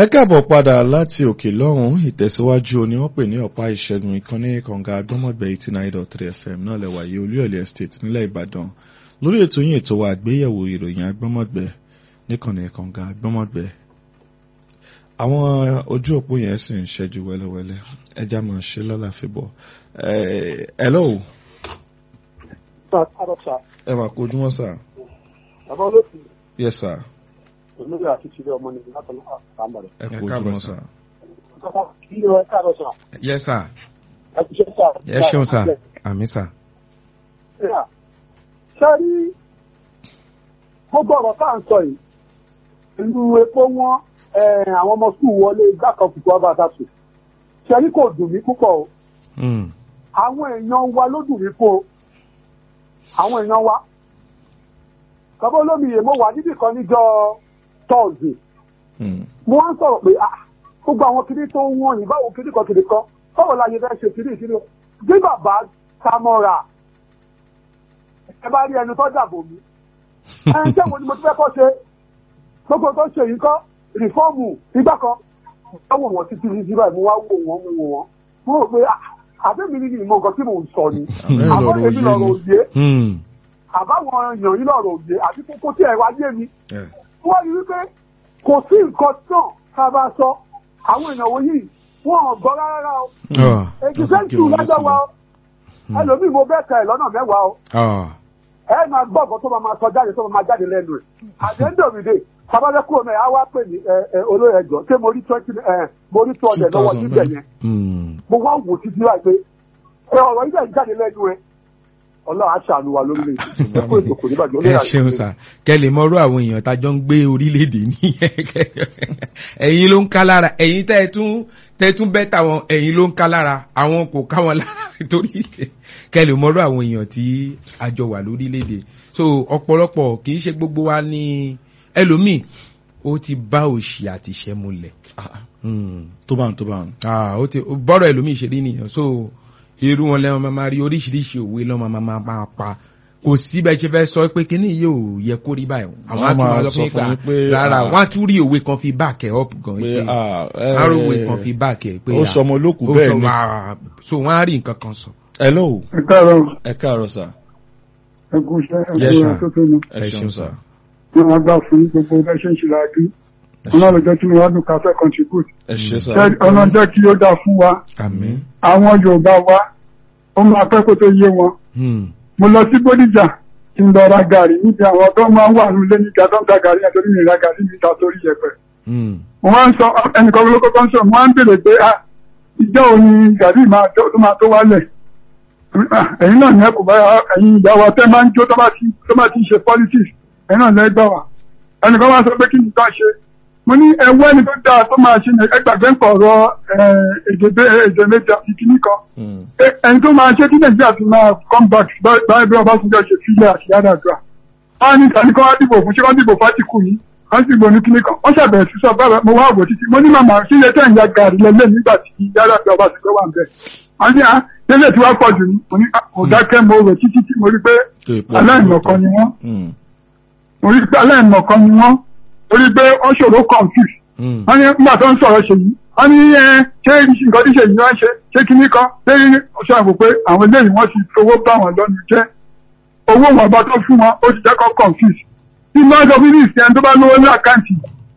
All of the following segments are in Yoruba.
ẹ káàbọ̀ padà láti òkè lọ́hùn ìtẹ̀síwájú ni wọ́n pè ní ọ̀pá ìṣẹ́gun ìkànnì kànga agbọ́mọ̀gbẹ́ eighty nine dot three fm náà lẹ́wà yìí olúyọ̀lé estate nílẹ̀ ìbàdàn lórí ètò yín ètò wa àgbéyẹ̀wò ìròyìn agbọ́mọ̀gbẹ́ níkànnì kànga agbọ́mọ̀gbẹ́ àwọn ojú òpó yẹn sì ń ṣẹ́jú wẹ́lẹ́wẹ́lẹ́ ẹja máa ṣe lálàáfíà bọ̀ ẹ hello ẹ wà kojú wọn sà Bàbá olóòtú yes sir olórí àti ìṣẹ̀lẹ̀ ọmọ nìyí látọ̀ náà àmọ̀ rẹ̀. ẹ Ẹ kojú káàbọ̀ wọn sà. sà. Kí ló ẹ káàárọ̀ sà? yes sir Ẹ ti ṣe sà. ẹ ṣeun sir àmì sir. Ṣé rí gbogbo ọ̀rọ̀ tá à ń sọ yìí? Ìlú epo wọn àwọn ọmọ sùkúù wọlé igbá kan kùkù ọba àtàtù. Ṣé rí kò dùn mí púpọ̀ o? Mm. Àwọn èèyàn wa ló dùn mí fún o. Àwọn èèyàn wa. Bàbá olómiyè mo wà níbì kan níjọ́ tọ́ọ̀sì. Hmm. mo wá ń sọ̀rọ̀ pé ah gbogbo àwọn kiri tó ń wọ̀nyí báwo kiri kan kiri kan báwo la yẹ fẹ́ ṣe kiri kiri bí bàbá samora ẹ bá rí ẹni tó dàbò mí ẹ ń jẹ́ wo ni mo ti fẹ́ kọ́ ṣe gbogbo tó ṣe yìí kọ́ rìfọ́ọ̀mù ìgbà kan wọ́n wò wọ́n títí títí báyìí mo wá wò wọ́n mo wò wọ́n mo rò pé ah àbẹ́mi ni ìmọ̀ nǹkan tí mò ń sọ ni Àbẹ́ àbọ̀ lọ̀rọ̀ èmi òye lọ̀rọ̀ ni. òye Mm. àbáwọn èèyàn yìí lọ̀rọ̀ òye àbí kókó tí ẹ̀ wá yé mi Yeah. wọ́n rí wípé kò sí nǹkan náà ká bá sọ àwọn èèyàn wọ̀nyí wọn ò gbọ́ rárá o Oh. èyí sẹ́ńtù lọ́jọ́ wa o ẹlòmíì mo bẹ́ẹ̀ ka ẹ̀ lọ́nà mẹ́wàá o Oh. ẹ máa gbọ́ ọ̀gọ́ tó máa máa sọ jáde tó máa máa jáde lẹ́nu ẹ̀ àdéhùndòmìdè sábàbẹ́ kúrò mẹ́ àwa pè ní ẹ, ẹ, olóyè ẹjọ́ ṣé mo rí twenty ẹ mo rí two hundred lọ́wọ́ 2000 síbẹ̀ yẹn Mm. mo wá wò títí wáyé pé ẹ ọ̀rọ̀ yìí bẹ́ẹ̀ jáde lẹ́nu ẹ̀ ọlọ́run aṣàánú wa lórílẹ̀-èdè ẹ kó ètò kò ní bàjẹ́ ẹ olóyè ṣeun àti sir kẹ lè mọrú àwọn èèyàn tájọ ń gbé orílẹ̀-èdè nìyẹn ẹ̀yin ló ń ká lára ẹ̀yin tẹ́ ẹ tún tẹ́ ẹ tún bẹ́ tàwọn ẹ̀yin ló ń ká lára àwọn kò ká wọn lára torí kẹ lè mọrú àwọn èèyàn tí a jọ wà lórílẹ̀-èdè so ọ̀pọ̀lọpọ̀ kì í ṣe gbogbo wa ní ẹlòmíì ó ti bá òṣì àti ìṣẹ́ múlẹ̀. Ah, Mm tó bá ń tó bá ń. ah ó ti bọ́rọ̀ ẹlòmíì ṣe rí nìyẹn so irú wọn lẹ́wọ̀n máa rí oríṣiríṣi òwe lọ́wọ́ máa máa máa pa kò sí bẹ́ẹ̀ ṣe fẹ́ sọ pé kíní yìí ò yẹ kó rí báyìí àwọn Wọ́n á tún máa máa sọ sọ fún fún yín yín pé, pé rárá ah, wọ́n á tún rí òwe kan fi back ẹ̀ up gan pé pé ah, ẹ- á rí òwe kan fi back ẹ̀ pé ó ah, sọmọ lókù ó bẹ́ẹ̀ sọ ni. wá so wọ́n á rí nǹkan kan sọ. hello ẹ káàárọ̀ ẹ káàárọ̀ sà ẹ kú iṣẹ́ ẹ Yes, kú sir. tó tó nu ẹ ṣeun sà. wọn á gbà fún gbogbo bẹ́ẹ̀ ṣe ń ṣe láàdú wọn náà lọ́jọ́ tí mo wá dùn káfẹ́ contribute ẹ ṣe sà. ṣé ọ̀nà jẹ́ kí ó dáa fún wa àmín. àwọn Yorùbá wa ó máa pẹ́ kó tó yé wọn Hmm. mo lọ sí Bódìjà kí n lọ ra gàrí níbi àwọn tó máa ń wà nílé níta tó ń ta gàrí yẹn torí mi ra gàrí níta torí yẹpẹ Hmm. mo máa ń sọ ẹnìkan lóko tó ń sọ mo máa ń béèrè pé ah ìjọ òní gàrí máa tó tó máa tó wálẹ̀ Ah, ẹ̀yin náà ní ẹkùn báyà ẹ̀yin ìyá wa tẹ́ máa ń jó tó bá ti tó bá ti ń ṣe politics ẹ̀yin náà lẹ́gbà wá ẹnìkan máa sọ pé kí nìkan ṣe mo ní ẹwọ́ ẹni tó dáa tó máa ṣe ní ẹgbàgbé ń pọ̀rọ̀ èdè bẹ́- èdè méjì àti kìíní kan Hmm. Ẹ- ẹni tó máa ṣe kí nàìjíríà ti máa come back bá- báyìí bí Ọbásanjọ́ ṣe fílẹ̀ àti yàdàdúrà wọ́n á ní ìtàní kan wá dìbò fún ṣé wọ́n dìbò fátìkù yìí wọ́n sì gbòòní kíní kan wọ́n ṣàbẹ̀rẹ̀ sí sọ bábà mo wá wò títí mo ní màmá ṣé iye tẹ̀ ń ya gàrí lẹ́lẹ́ nígbà tí yàdàdúrà Ọbásanjọ́ wà ń bẹ̀ wọ́n ní à tẹ́lẹ̀ tí wàá pọ̀ jù ní mo ní à, kò dákẹ́ mo rò títí tí mo rí pé tó ìpò aláìmọ̀kan ni wọ́n Hmm. mo rí pé aláìmọ̀kan ni wọ́n torí pé wọ́n ṣòro confuse Hmm. wọ́n ní nígbà tó ń sọ̀rọ̀ ṣe yìí wọ́n ní ẹ ṣé nǹkan tí ṣe yìí wọ́n ṣe ṣé kíní kan ṣé ọ̀ṣọ́ àgbò pé àwọn eléyìí wọ́n ti fowó bá wọn lọ́nu jẹ́ owó wọn bá tó fún wọn ó ti jẹ́ kó confuse tí máa sọ fún ní ìsìn ẹni tó bá lówó ní àkáǹtì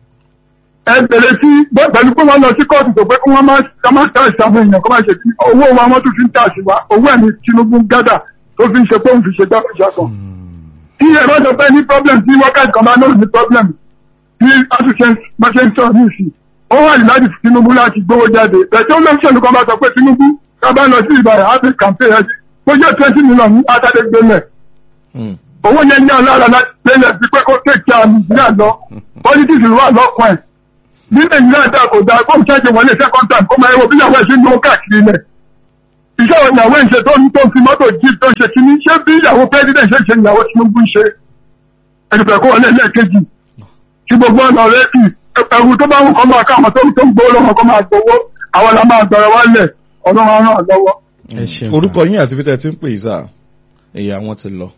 ẹ bèrè sí bọ́- pẹ̀lú pé wọ́n lọ sí kóòtù tó pé kí wọ́n máa ká máa tà ìsàmù èèyàn kó máa ṣe kí owó wọn wọ́n tún fi ń tà sí wa owó ẹ̀mí Tinubu gádà tó fi ń ṣe pé òun fi ṣe gbàgbọ́jà kan tí ẹ bá sọ pé ní problem tí wákàtí kan bá náà ní problem bí àtúnṣe bá ṣe ń sọ ní ìsìn ó wà láti Tinubu láti gbówó jáde bẹ̀tẹ̀ ó lọ́sọ̀lù kan bá sọ pé Tinubu ká bá lọ sí ìbàdàn á fi campaign ẹ̀ bó jẹ́ twenty million ní àtàdé gbélẹ̀ Hmm. owó yẹn ní alára láti gbélẹ̀ sí pé kó tẹ̀kí àmì ìdílé lọ politics wà lọ́kàn ẹ̀ bí nàìjíríà dà kò dáa kó n ṣẹ́jẹ̀ wọlé second time kó máa yẹ wo bí ìyàwó ẹ̀ ṣe ń lówó káàkiri lẹ̀ iṣẹ́ wo ìyàwó ẹ̀ ń ṣe tó ń tó ń fi mọ́tò jí tó ń ṣe kíní ṣé bí ìyàwó president ṣe ń ṣe ìyàwó Tinubu ń ṣe ẹnìfẹ̀ kó wọlé lẹ́ẹ̀kejì tí gbogbo ọ̀nà rẹ̀ kì ẹ̀rù tó bá ń kọ́ máa káwọn tó tó ń gbowó lọ́wọ́ kó máa gbowó àwọn la máa gbọ̀rọ̀ wálẹ̀ ọlọ́run á ràn án lọ́wọ́. ẹ ṣeun orúkọ yín àti peter ti ń pè yìí sà èyí àwọn ti lọ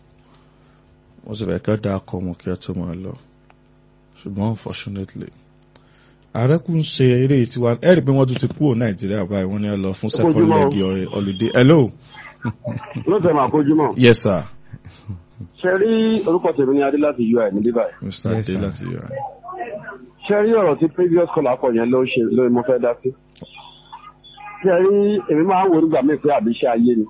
wọ́n sì fẹ́ kẹ́ dá akọ wọn kí ẹ tó máa lọ ṣùgbọ́n unfortunately ààrẹ kù ń ṣe eré tiwa ẹ rí i pé wọ́n tún ti kúrò nàìjíríà báyìí wọ́n ní ẹ lọ fún second Ojúmọ́. leg holiday hello lóòótọ́ máa kojú mọ́. yes sir ṣe rí orúkọ tèmi ní adé láti ui ní bíbáyìí. mr Yes, adé sir. láti yọ ṣe rí ọ̀rọ̀ tí previous caller kọ̀ yẹn ló ṣe ló mo fẹ́ dá sí. ṣe rí èmi máa ń wo nígbà míì pé àbí iṣẹ́ ayé ni.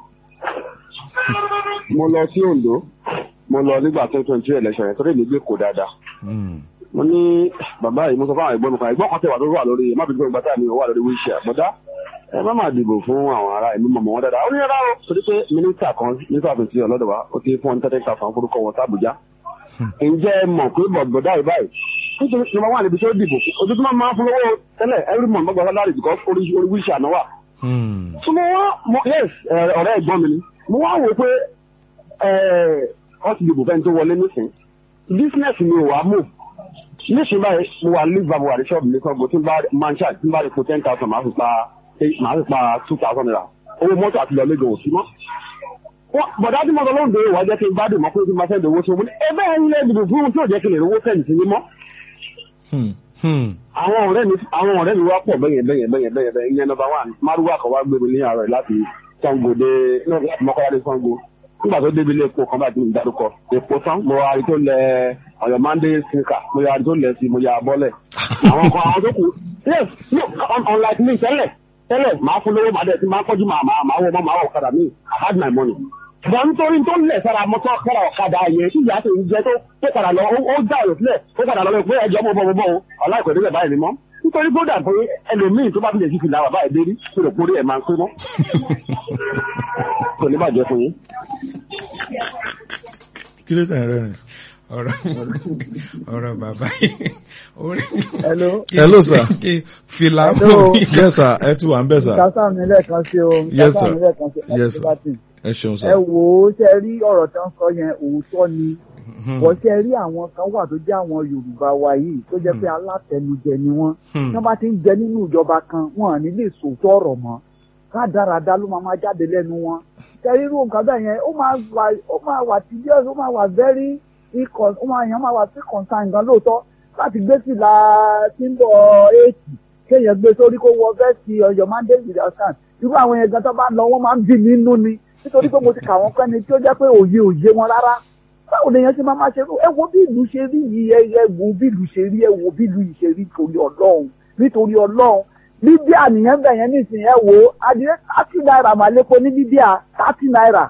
mo lọ sí Ondo mo lọ nígbà tó twenty two election yẹn torí èmi gbé kó dáadáa. Hmm. mo ní bàbá yìí mo sọ fún àwọn ẹ̀gbọ́n mi kan ẹ̀gbọ́n kan tẹwà tó wà lórí má fi gbọ́n gbàtà mi ò wà lórí wheelchair bọ́dá ẹ má máa dìbò fún àwọn ará ẹ̀mí mọ̀mọ́ wọn dáadáa ó ní rárá o torí pé mínísítà kan mínísítà tó ti ọlọ́dọ̀ wa ó ti fún ọ́n tẹ́tẹ́ ta fún forúkọ wọn sábùjá ǹjẹ́ ẹ mọ̀ pé bọ̀dá yìí báyìí nítorí ìjọba wà níbi tí ó dìbò ojoojúmọ́ máa ń fún lọ́wọ́ tẹ́lẹ̀ every month mọ́gbà sálárì because orí orí wheelchair náà wà Hmm. so mo wá mo yes ẹ, ọ̀rẹ́ ẹ̀gbọ́n mi ni mo wá wò pé ẹ ọ ti dìbò fẹ́ni tó wọlé nísìn business mi ò wá move nísìnyí báyìí mo wà ní ìgbàgbọ́ àdé ṣọ́ọ̀bù mi sọ́gbó tí n bá máa ń ṣáà tí n bá lè po ten thousand máa fi pa máa fi pa two thousand naira owó mọ́tò àti lọ́lé gan òsì mọ́. Wọ́n- bọ̀dá tí mo sọ lóhùn dèrè wá jẹ́ kí n gbádùn mọ́ pé kí n máa fẹ́ dòwó sí omi ẹ bẹ́ẹ̀ ń lé ìdìbò fún un tí ò jẹ́ kí n lè rówó fẹ́yìn sí mímọ́. Hmm. Hmm. àwọn ọ̀rẹ́ mi àwọn ọ̀rẹ́ mi wá pọ̀ bẹ́yẹn bẹ́yẹn bẹ́yẹn bẹ́yẹn bẹ́yẹn ìyẹn nọmba one márùwá kan wá gbé mi ní àárọ̀ yìí láti Ṣàngó dé náà láti Mọ́kọ́lá dé Ṣàngó nígbà tó débi ilé epo kan báyìí tí mo dárúkọ epo tán mo ra àrí tó lẹ Ọ̀yọ́ mande sinka mo ya àrí tó lẹ sí mo ya bọ́lẹ̀ àwọn kan àwọn tó kù yes no un- unlike me tẹ́lẹ̀ tẹ́lẹ̀ máa fún lówó máa dẹ̀ tí máa kọjú máa máa máa wọ máa wọ ọ̀kadà mi I had my money ṣùgbọ́n nítorí tó lẹ̀ sára mọ́tò sára ọ̀kadà yẹn tí ìyá tó ń jẹ tó tó padà lọ ó ó já ọ̀rọ̀ sílẹ̀ ó padà lọ pé ẹjọ́ bọ́ bọ́ bọ́ o ọ̀láìkọ̀ ìdílé báyìí ni mọ́ nítorí kó dà pé ẹlòmíì tó bá fi lè fi fìlà bàbá ẹ̀ dérí tó lè kórè ẹ̀ máa ń pé mọ́ kò ní bàjẹ́ fún yín. kí ló tẹ̀ rẹ̀ rìn. ọ̀rọ̀ ọ̀rọ̀ bàbá yìí orin Hello. Hello, sir. kí fìlà Hello. yes sir ẹ ti wà ń bẹ̀ sir Kásá mi lẹ́ẹ̀kan sí o. Yes, Kásá sir. mi lẹ́ẹ̀kan sí Yes, sir. Láti ẹ ṣeun Ẹ sir wò ó ṣe rí ọ̀rọ̀ tó ń sọ yẹn òótọ́ ni. Wọ́n ṣe rí àwọn kan wà tó jẹ́ àwọn Yorùbá wa yìí tó jẹ́ pé alátẹnujẹ ni wọ́n. Hmm. Tí wọ́n bá ti ń jẹ nínú ìjọba kan, wọn à ní lè sòótọ́ ọ̀rọ̀ mọ́. Rádaràda ló máa máa jáde lẹ́nu wọn. Ṣé rí irú nǹkan bẹ́ẹ̀ yẹn? Ó máa wà ó máa wà tedious, ó máa wà very ikọ̀ ó máa yàn máa wà sí concern gan lóòótọ́ láti gbé fìlà tí ń bọ̀ éètì kéèyàn gbé sórí kó wọ vẹ́ẹ̀sì ọ̀yọ́ mandate with your stand irú àwọn yẹn gan tó bá lọ wọ́n máa ń bì mí nínú ni nítorí pé mo ti kà wọ́n pẹ́ni tí ó jẹ́ pé òye òye wọn rárá báwo lèèyàn ṣe máa máa ṣe rú ẹ wo bí ìlú ṣe rí yìí ẹ ẹ wo bí ìlú ṣe rí ẹ wo bí ìlú yìí ṣe rí nítorí ọlọ́run nítorí ọlọ́run bíbíà nìyẹn bẹ̀ yẹn nísìnyí ẹ wo adìrẹ thirty naira mà lépo ní bíbíà thirty naira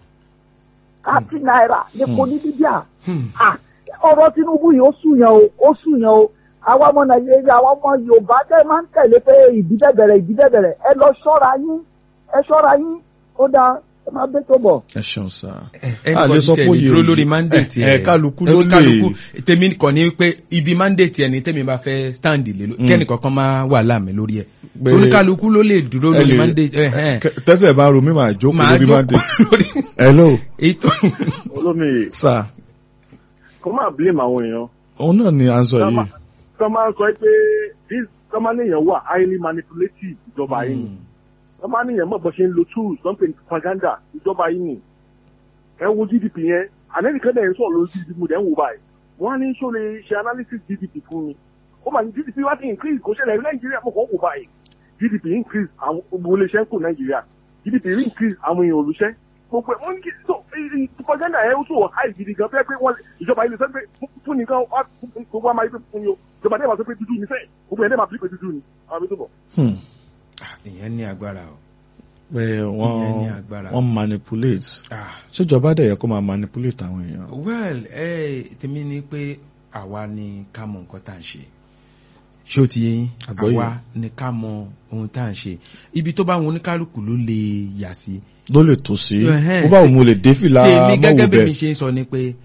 thirty naira lépo ní bíbíà Hmm. Ah, ọ̀rọ̀ Tinubu yìí ó sùnyàn o ó sùnyàn o àwa ọmọ Nàìjíríà àwọn ọmọ Yorùbá tẹ́ máa ń tẹ̀lé pé ìdílé bẹ̀rẹ̀ ìdílé bẹ̀rẹ̀ ẹ lọ ṣọ́ra yín ẹ ṣọ́ra yín ó dáa ẹ máa bẹ́ tó bọ̀. ẹ ṣeun sir ẹnì a lè kan sọ tẹ̀ pé ní òye dúró òye. lórí mandate ẹ, ẹ, kálukú ló lè- kálukú tèmi kàn ní pé ibi mandate ẹni tèmi bá fẹ́ stand lé lórí Mm. kẹ́nì kankan máa wà láàmì lórí ẹ̀ Pé- oníkálukú ló lè dúró ẹ lórí lè- mandate ẹ̀ ẹ̀ Kẹ- tẹ́sẹ̀ bá ro mi máa jókòó máa lórí máa dé jókòó lórí hello ètò olómi sir kò máa blame àwọn èèyàn òun náà ni à ń sọ yìí tó máa ń sọ pé this tó máa níyàn wà highly manipulative ìjọba yìí ni tó máa níyàn mọ̀ bó ṣe ń lo tools tó ń pè ní propaganda ìjọba yìí ni ẹ wo gdp yẹn anẹ́nìkan dẹ̀ ń sọ̀rọ̀ lórí gdp mo dẹ̀ ń wò báyìí wọ́n á ní ṣó lè ṣe analysis gdp fún mi ó mà ní gdp wá ti increase kò ṣẹlẹ̀ ní nàìjíríà mo kàn wò báyìí gdp increase àwọn gbogbo iléeṣẹ́ ń kù nàìjíríà gdp increase àwọn èèyàn olùṣẹ́ gbogbo ẹ̀ wọ́n ní kí- so eh, eh, propaganda ẹ̀ ó sọ high gidi gan fẹ́ pé wọ́n ìjọba ilé sọ pé fún- fún nìkan wá fún- gbogbo àmà ìpè fún ni o ìjọba dẹ́gbà sọ pé dúdú ni fẹ́ gbogbo ẹ̀ dẹ́gbà pé dúdú ni àwọn àbí tó bọ̀. Hmm. ìyẹn ní agbára o pé Ìyẹn ní wọ́n agbára. wọ́n manipulate ah ṣèjọba dẹ̀ yẹ kó máa manipulate àwọn èèyàn well ẹ tèmi ni pé àwa ni ká mọ nǹkan tá à ń ṣe ṣé o ti yé yín Àgbọ́yé. àwa ni ká mọ ohun tá à ń ṣe ibi tó bá wọn oníkálukú ló lè yà sí ló lè tó sí Ẹhẹ́n. bó bá òun mo lè dé fìlà tèmi gẹ́gẹ́ mọ́wò bí mi bẹ́ẹ̀ ṣe ń sọ ni pé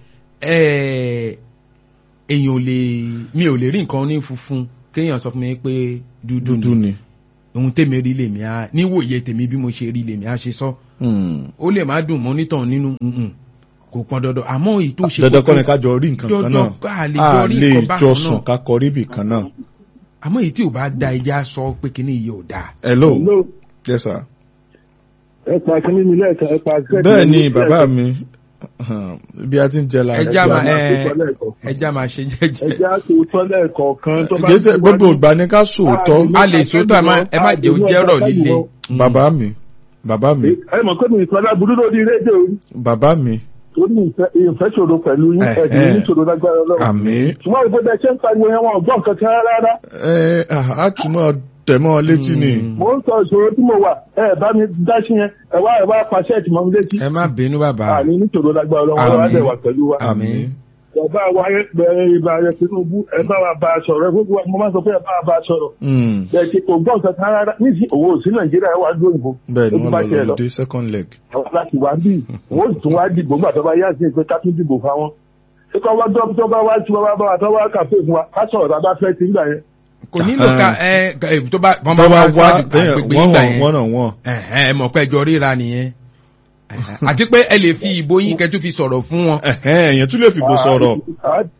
ẹ, èèyàn ò lè mi ò lè rí nǹkan ní funfun kéèyàn sọ fún mi pé dúdú dúdú ni ni ohun tèmi rí lèmi á níwòye tèmi bí mo ṣe rí lèmi á ṣe sọ Hmm. ó lè má dùn mọ́ onítàn nínú mm-mm, kò pọn dandan àmọ́ èyí tó ṣe dandan kókó- kọ́ ni ká jọ rí nǹkan kan dandan náà ká lè a jọ rí lè nǹkan bákan jọ náà. sùn ká kọrí ibì kan náà àmọ́ èyí tí ò bá da ẹja sọ pé kíní yìí ò dáa. hello yes sir ẹ pa kínní mi lẹ́ẹ̀kan ẹ pa bẹ́ẹ̀ ni bàbá mi bí a ti ń jẹ la. ẹja Ẹja máa máa ẹ ṣe tọ́lẹ̀ kọ̀ọ̀kan. ẹja máa ṣe jẹ́jẹ́ ẹja tó tọ́lẹ̀ kọ̀ọ̀kan tó bá Gẹ́gẹ́ gbogbo ìgbà ni ká sòótọ́. a lè sòótọ́ ẹ má ẹ má jẹ́ ó jẹ́ ọ̀rọ̀ líle. bàbá mi bàbá mi ẹ mọ̀ pé mi ìsọdá burú lórí rédíò yìí. bàbá mi tó ní ìfẹ́ ìfẹ́ ṣòro pẹ̀lú yín Eh, ẹ̀dùn eh. ní ṣòro lágbára ọlọ́run. àmín. ṣùgbọ́n ìbúdó ṣe ń pariwo yẹn wọn ò gbọ́ nǹkan kan rárá. ẹ á túmọ̀ tẹ̀mọ́ létí ni. mo ń sọ ìṣòro tí mo wà ẹ bá mi dá sí yẹn ẹ wá ẹ wá pàṣẹ ìtìmọ̀ mi létí. ẹ má bínú bàbá àní ní ṣòro lágbára ọlọ́run Àmín. ọlọ́run á dẹ̀ wà pẹ̀lú wa. àmín bàbá wa bẹ̀rẹ̀ ìbà rẹ̀ Tinubu ẹ bá wa bá a sọ̀rọ̀ ẹ gbogbo wa mo máa ń sọ pé ẹ bá wa bá a sọ̀rọ̀. Mm, bẹ́ẹ̀ ti kò gbọ́ nǹkan kan rárá ní sí òwò sí Nàìjíríà ẹ wá dúró ìbò. bẹ́ẹ̀ ni Ó ti wọ́n bá lọ tiẹ̀ lọ dé second leg. àwọn láti wá bí wọn ó tún wá dìbò nígbà tó bá yá sí pé ká tún dìbò fáwọn ṣé kọ́ wá dọ́ tó bá wá tí wọ́n bá bá wa tó wá kàfé fún wa ká sọ̀rọ̀ tá a bá fẹ́ ti ń gbà yẹn. kò nílò ká ẹ ẹ, tó bá wọn bá tọ́ bá wá wá sáà tẹ́yàn àgbègbè wọ́n ìgbà wọ̀n yẹn wọ́n náà wọ́n. ẹ̀hẹ́n, ẹ mọ̀ pé ẹjọ́ ríra nìyẹn Ẹ̀hẹ́n, àti pé ẹ lè fi ìbò yín kẹtù fi sọ̀rọ̀ fún wọn. ẹ̀hẹ́n, èèyàn tún lè fìbò sọ̀rọ̀. A-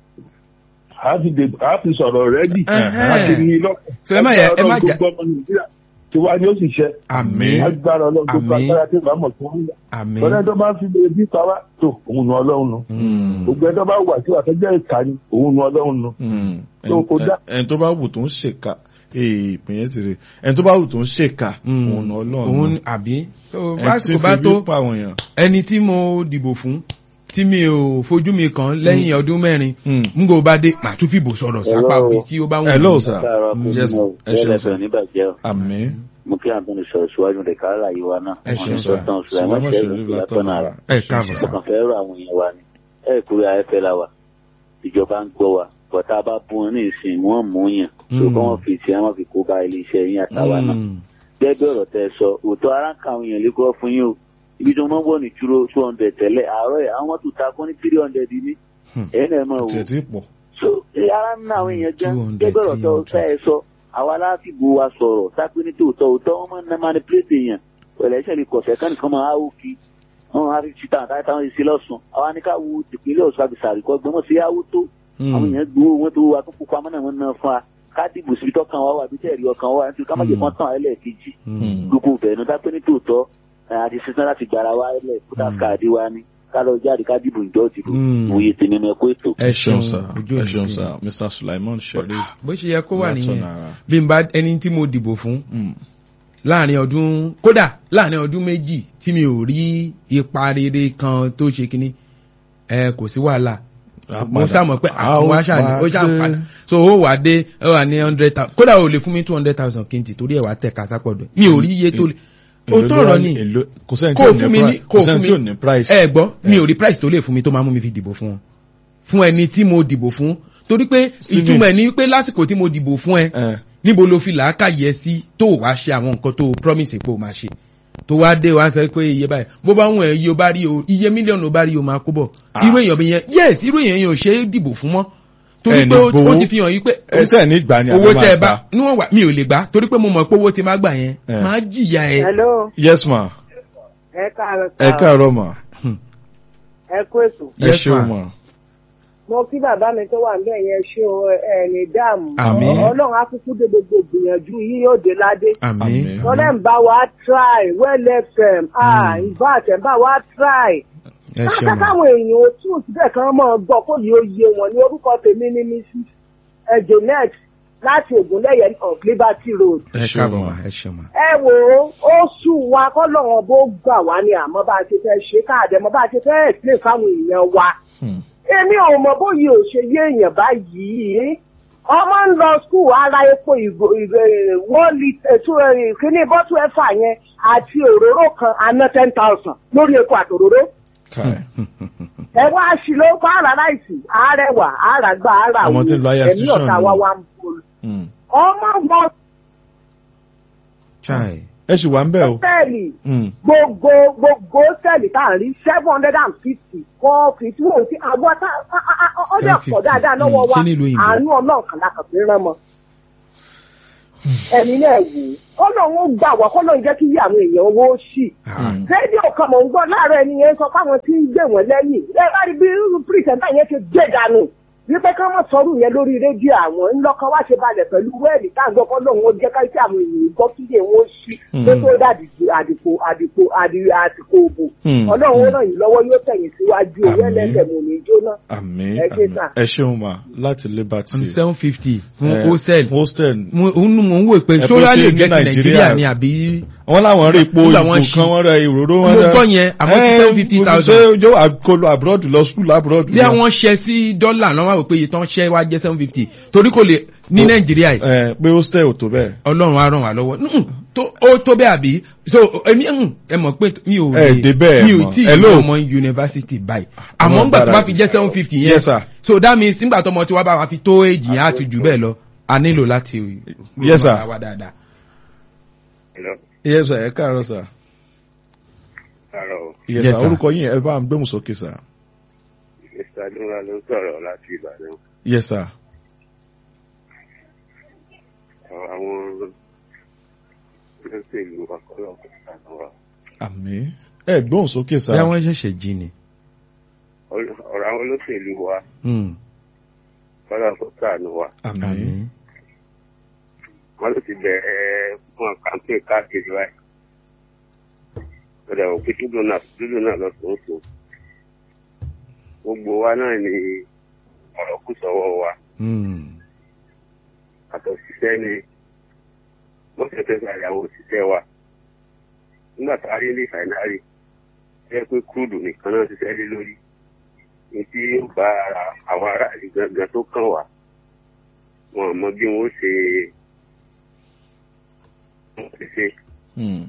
a fi dè- a fi sọ̀rọ̀ rẹ́dì Ẹ̀hẹ́n. a ti ní lọ́kàn. So ẹ má yẹ- ẹ má jà- gbogbo ọmọ Nàìjíríà tí wàá ní ó sì ṣe. àmín agbára ọlọ́run tó gba Àmín. agbára tí ìbámu tó ń lọ. àmín lọ́dẹ tó bá fi lè bí pa wá tó òun nu ọlọ́run nu. Mm, gbogbo ẹ tó bá wà sí àtẹ́jẹ́ ìka ni òun nu ọlọ́run nu. mm. tó kó dá. ẹni tó bá wù tó ń ṣèkà ee ìpín yẹn ti rè ẹni tó bá wù tó ń ṣèkà Mm. òun náà òun ọlọ́run àbí tó ẹni tí básìkò bá fi tó bí pa àwọn èèyàn. ẹni tí mo dìbò fún tí mi ò fojú mi kàn lẹ́yìn ọdún mẹ́rin Mm. n kò bá dé màá tún fìbò sọ̀rọ̀ sápá Hello. òbí tí ó bá wù Hello, mí. sir. Káàárọ̀ Mm, kò yes, ní o. ẹ ṣeun, Bẹ́ẹ̀ sir. lẹ́fẹ̀ẹ́ níbàjẹ́ o. àmín Mo kí Antoni sọ̀rọ̀ síwájú rẹ̀ káàrà yìí wa náà. Ẹ ṣeun, Wọ́n ní sir. Sultan Sulaiman Sulaiman Sheriff Sheriff látọ̀nà látọ̀nà ara. ẹ káàbọ̀ Mo sá. kàn fẹ́ rọ àwọn èèyàn wa ni. Ẹ kúrò ayẹ́fẹ́ la wa. Ìjọba ń gbọ́ wa. Bọ̀tá bá bú wọn ní ìsìn wọ́n mú yàn. Tó Mm. kọ́ wọn fi tiẹ̀ wọ́n fi kó ba ilé iṣẹ́ yín àtàwa náà. Mm. Gẹ́gẹ́ ọ̀rọ̀ tẹ sọ, òótọ́ ara ń ka àwọn èèyàn lẹ́kọ̀ọ́ fún yín o. Ibi tí wọ́n máa ń wọ̀ ní túró two hundred tẹ́lẹ̀. Àárọ̀ ẹ̀ àwọn tó ta kún ní three hundred ní. Hmm. Ẹ̀yin náà mọ̀ o tiẹ̀ tí pọ̀. so ara ń ná àwọn èèyàn gan 200, gẹ́gẹ́ ọ̀rọ̀ tó 300. fẹ́ ẹ sọ àwa láàfìgbò wa sọ̀rọ̀ sápé ní tòótọ́ òótọ́ wọn máa ń ná manipulate èèyàn pẹ̀lú ẹ̀ṣẹ̀ lè kọ̀ṣẹ́ kán nìkan máa áwò kí wọn á rí títà àtàwọn táwọn ṣe lọ́sùn àwa ní ká wo ìpínlẹ̀ ọ̀ṣun àbísàrí kọ́ gbọ́n sí áwò tó àwọn èèyàn gbowó wọn tó wà tó pupa mọ́nà wọn náà fún wa ká dìbò síbi tọ́kàn wa wà bí tẹ̀rí ọkàn wa nítorí ká má jẹ́ kán tàn án ẹlẹ́ẹ̀kejì Mm. gbogbo ìbẹ̀rù dápé ní tòótọ́ ẹ̀, àti sísan láti gbára wa ẹlẹ́ kódà káàdì wa ni ká lọ jáde ká dìbò ìjọ dìbò Mm. òye tèmi mọ ẹkọ ètò. ẹ ẹ ṣeun ṣeun sá ojú ẹ òní ṣeun sí sá Mr Sulaiman Sheriff bó ṣe yẹ kó wà nìyẹn látọ̀nà ara. bí n bá ẹni tí mo dìbò fún Mm. láàrin ọdún kódà láàrin ọdún méjì tí mi ò rí ipa rere kan tó ṣe kínní ẹ kò sí wàhálà A mo padà. sàmọ pé A ó àtúnwá ṣàní ó ṣàn pàdé. padà so ó wà dé ó wà ní hundred thousand kódà ó lè fún mi two hundred thousand kí n tì torí ẹ̀ wá tẹ̀ kásápọ̀dọ̀ mi ò rí iye tó lè ó Èló ló tọrọ wá ni èló- kò sẹ́ni tí kó ò o fún mi ní ní price kó kò o fún sẹ́ni tí ò mi ní price. ẹ gbọ́ mi ò rí price tó lè fún mi tó máa mú mi fi dìbò fún wọn fún ẹni tí mo dìbò fún torí pé Steven. ìtumọ̀ ẹ̀ ni pé lásìkò tí mo dìbò fún ẹ ẹ níbo ló fi làákàyè sí tó wá ṣe àwọn nǹkan tó promise pé o máa ṣe tó wá dé wá sọ pé iye báyìí bó bá wọn iye o bá rí o iye mílíọ̀nù o bá rí o máa kó bọ̀ Ah. irú èèyàn bí yẹn yes irú èèyàn yẹn ò ṣe é dìbò fún mọ́ torí Ẹni pé ó gbowó. ó ti fi hàn yí pé ẹsẹ̀ ní ìgbà ni owó àbí tẹ ẹ máa bá gbà. níwọ̀n wà mi ò lè gbà torí pé mo mọ̀ pé owó ti máa gbà yẹn Eh. máa jìyà ẹ. hello yes ma ẹ káàárọ̀ ẹ sà káàárọ̀ ma ẹ kú ètò ẹ Yes, ṣeun ma. ma mo kí bàbá mi tó wà níbẹ̀ yẹn ṣé o ẹ ní dáàmú Àmín. ọlọ́run á kúkú dé gbogbo ìgbìyànjú yín yóò dé ládé àmín Àmín. tọ́lẹ̀ ń bá wa try well fm ah in fact ẹ̀ ń bá wa try ẹ ṣe káàkiri mọ káwọn èèyàn ò tún síbẹ̀ kan mọ́ ọ gbọ́ kó yóò yé wọn ní orúkọ tèmi ní mrs ejonet láti ògúnlẹ̀yẹ of liberty road ẹ ẹ ṣe káàbọ̀ mọ. mà ẹ ṣe mọ. ẹ wò ó ó sùn wa kọ́lọ́run bó gbà wá ní àmọ́ bá a ṣe fẹ́ ṣe káàdẹ̀ mọ́ bá a ṣe fẹ́ explain fáwọn èèyàn wa Hmm. èmi ò mọ bóyá ò ṣe yé èèyàn báyìí ọmọ ń lọ skul ara epo ìgò ìgò one litre two kíní bọ́tù ẹ̀fà yẹn àti òróró kan àná ten thousand lórí epo àtòróró Kai. ẹ wá sí ló pa ara láìsí àárẹ̀wà àràgbà àrà Ọmọ tí ń lọ higher ẹ̀mí institution ọ̀tá ni. wa wa ń bolo Hmm. ọmọ wọn chai ẹ sì wà ń bẹ̀ o. tẹ́ẹ̀lì Hmm. gbogbo gbogbo tẹ́ẹ̀lì tá à ń rí seven hundred and fifty kọ́ fifty wọ́n ti àwọn tá ó dẹ̀ pọ̀ 750, dáadáa lọ́wọ́ mm, wa ṣé nílùú òyìnbó? àánú ọlọ́ọ̀kan la kàn fi rán mọ́ ẹ̀mí náà wò ó ọlọ́run ó gbà wá kọ́lọ́run jẹ́ kí yí àwọn èèyàn owó ṣì Ah, rédíò kan mò ń gbọ́ láàárọ̀ ẹni yẹn sọ fáwọn tí ń gbé wọn lẹ́yìn ẹ bá rí bí irú pírísẹ̀ntà yẹn ṣe gbé dànù wípé ká má sọrú yẹn lórí rédíò àwọn ńlọkọ wá ṣe balẹ̀ pẹ̀lú wẹ́ẹ̀lì táǹgbọ́ kọ́ lóun ó jẹ́ ká sí àwọn ènìyàn gbọ́ kí lè wọ́n ṣí tó tó dàdìpọ̀ àdìpò àdìpò àdì- àsìkò òbò Hmm. ọlọ́run ó ràn yín lọ́wọ́ yóò tẹ̀yìn síwájú owó Àmín. ẹlẹ́sẹ̀ mò ní jóná. àmì Ẹ ṣé àmì sà. ẹ ṣeun mà láti liberty. seven fifty fún Eh, hostel fún hostel. mo òun mò ń wò pé Ẹ pé sólà ṣé lè ní jẹ́ ti Nàìjíríà- nàìjíríà ni àbí wọ́n láwọn rí epo Nígbà ìbò wọ́n ṣí. kan wọ́n rẹ ìróró Mo wọn rẹ. gbọ́ yẹn, àmọ́ ti Eh, 750,000. ṣé ojú àkọlù abroad lọ school abroad. bí àwọn ṣẹ sí dọ́là lọ́wọ́ wò pé iye tán ṣẹ́ wá jẹ́ seven fifty torí kò lè ní Ó- nàìjíríà yìí ẹ pé hostel ò tó bẹ́ẹ̀. ọlọ́run á ràn wá lọ́wọ́ Mm, tó- ó tó bẹ́ẹ̀ àbí so èmi mm, ẹ mọ̀ pé mi ò Ẹ dé bẹ́ẹ̀ mi ò mọ̀. tí ì Hello. lọ ọmọ yunifásitì báyìí àmọ́ Ọmọ ńgbà tó bá gbáradì. fi jẹ́ seven fifty yẹn Yes, sir. so that means nígbà tó ọmọ tí wàá bá wa fi tó èjì yẹn á ti jù bẹ́ẹ̀ lọ a nílò láti Yes, sir. ràn wá dáadáa. Hello. yes sir ẹ káàárọ̀ sir. Hello. yes Yes, sir sir. orúkọ yín ẹ bá ń gbẹ́mù sókè sir. Mr. Adúlá ló ń sọ̀rọ̀ láti Ìbàdàn. yes sir. Àwọn olóṣèlú ọ̀pọ̀lọpọ̀ sànù wa. àmì ẹ gbóhùn sókè sir. bí àwọn ṣẹ̀ṣẹ̀ jí ni. Ọ̀rọ̀ àwọn olóṣèlú wa Mm, ọ̀pọ̀lọpọ̀ sànù wa. àmì àmín. Wọ́n ló ti bẹ̀rẹ̀ fún kàmpé káàkiri báyìí. Ọ̀dà òkè dúdú náà dúdú náà lọ sùn sùn. Gbogbo wa náà ni ọ̀rọ̀ kù sọ́wọ́ wa. Mm, àtọ̀síṣẹ́ ni wọ́n ṣe fẹ́ ṣàyàwó òṣìṣẹ́ wa nígbà tá a rí ní fàìnárì jẹ́ pé kúrúdù nìkan náà ṣiṣẹ́ lé lórí ní tí ó bá ara àwọn aráàlú gangan tó kàn wá wọn ò mọ bí wọn ó ṣe wọn ò ṣe ṣe Hmm.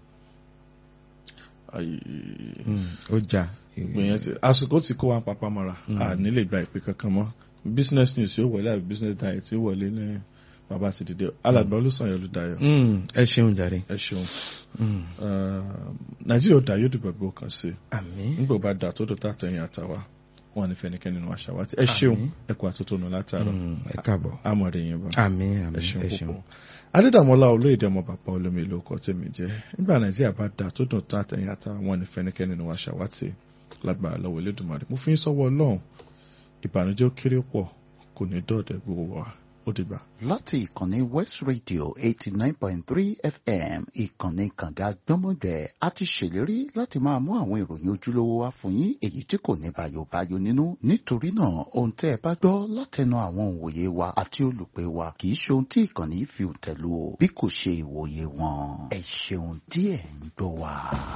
Ayi. mm, ó jà. gbìyànjú ti àsìkò tí kó wa papá mọ́ra Mm. a nílè gba ìpè kankan mọ́ business news yóò wọlé àbí business diet yóò wọlé ní bàbá ti dìde alàgbà olùsàn yẹn olùdáyọ̀ Mm, ẹ ṣeun jàre. ẹ ṣeun Mm, Eh, nàìjíríà ó dá yóò dìbò gbó kan sí àmín. nígbà ó bá dà tó tó tààtọ̀ ẹ̀yìn àtàwà wọn ní fẹnikẹ́ni nínú àṣà wa ẹ ṣeun Àmín. ẹ kú àtótónu látàrọ Mm, ẹ káàbọ̀. àmọ̀rẹ̀ yẹn bá àmín ẹ àmín ṣeun ẹ ṣeun. púpọ̀ adédàmọ́lá olóyèdè ọmọ bàbá olómi ìlú ọkọ̀ tèmi jẹ́ nígbà nàìjíríà bá dà tó dùn tó àtẹ̀yìn àtàwọn wọn ní fẹnikẹ́ni nínú àṣà wa tì lágbára lọ́wọ́ elédùnmarè mo fi ń sọ́wọ́ ọlọ́run ìbànújẹ́ ó kéré pọ̀ kò ní dọ̀ọ̀dẹ̀ gbogbo wa ó dìgbà. láti ìkànnì west radio eighty nine point three fm ìkànnì kànga gbọ́mọgbẹ́ a ti ṣèlérí láti máa mú àwọn ìròyìn ojúlówó wá fún yín èyí tí kò ní bayobayo nínú nítorí náà ohun tẹ́ ẹ bá gbọ́ látẹnu àwọn òǹwòye wa àti olùpẹ̀ wa kì í ṣe ohun tí ìkànnì fi tẹ̀lú o bí kò ṣe ìwòye wọn ẹ ṣeun díẹ̀ ń gbọ́ wa.